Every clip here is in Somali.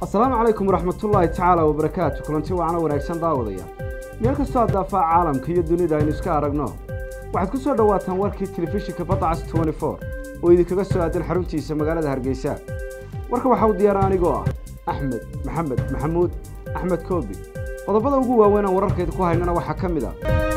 asalaamu calaykum waraxmatullaahi tacaala wabarakaatu kulanti waacna wanaagsan daawadaya meel kastoo addaafaha caalamka iyo dunida aynu iska aragno waxaad ku soo dhowaataan warkii telefishinka badacas oo idinkaga soo aadan xaruntiisa magaalada hargeysa warka waxaa u diyaara anigoo ah axmed maxamed maxamuud axmed koobi qodobada ugu waaweyn aan wararkeeda ku haynana waxaa ka mid a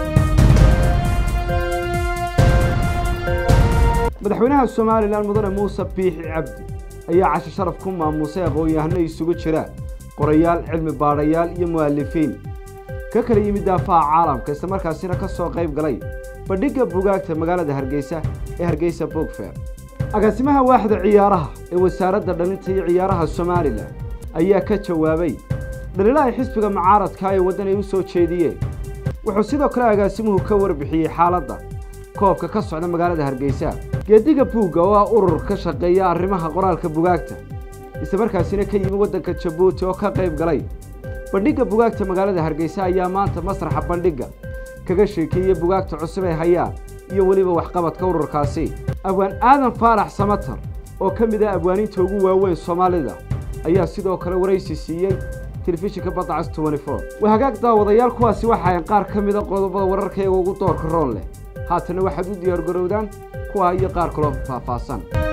madaxweynaha somalilan mudane muuse biixi cabdi ayaa cashi sharaf ku maamusay aqoon-yahano isugu jira qorayaal cilmi baadhayaal iyo mu'alifiin ka kala yimid daafaha caalamka islamarkaasina ka soo qayb galay bandhigga bugaagta magaalada hargeysa ee hargeysa bogfer agaasimaha waaxda ciyaaraha ee wasaaradda dhalinta iyo ciyaaraha somalilan ayaa ka jawaabay dhaliilaha xisbiga mucaaradka ee waddan ay u soo jeediyeen wuxuu sidoo kale agaasimuhu ka warbixiyey xaaladda koobka ka socda magaalada hargeysa geediga buugga oo ah urur ka shaqeeya arrimaha qoraalka bugaagta islamarkaasina ka yimi waddanka jabuuti oo ka qayb galay bandhigga bugaagta magaalada hargeysa ayaa maanta masraxa bandhigga kaga sheekeeyey bugaagta cusub ee hayaan iyo weliba waxqabadka ururkaasi abwaan aadan faarax samatar oo ka mid ah abwaaniinta ugu waaweyn soomaalida ayaa sidoo kale waraysi siiyey telefishinka badacas waa hagaag daawadayaal kuwaasi waxaayn qaar ka mida qodobada wararkayaga ugu doorka roon leh haatana waxaad u diyaargarowdaan kuwaa iyo qaar kaloo faahfaahsan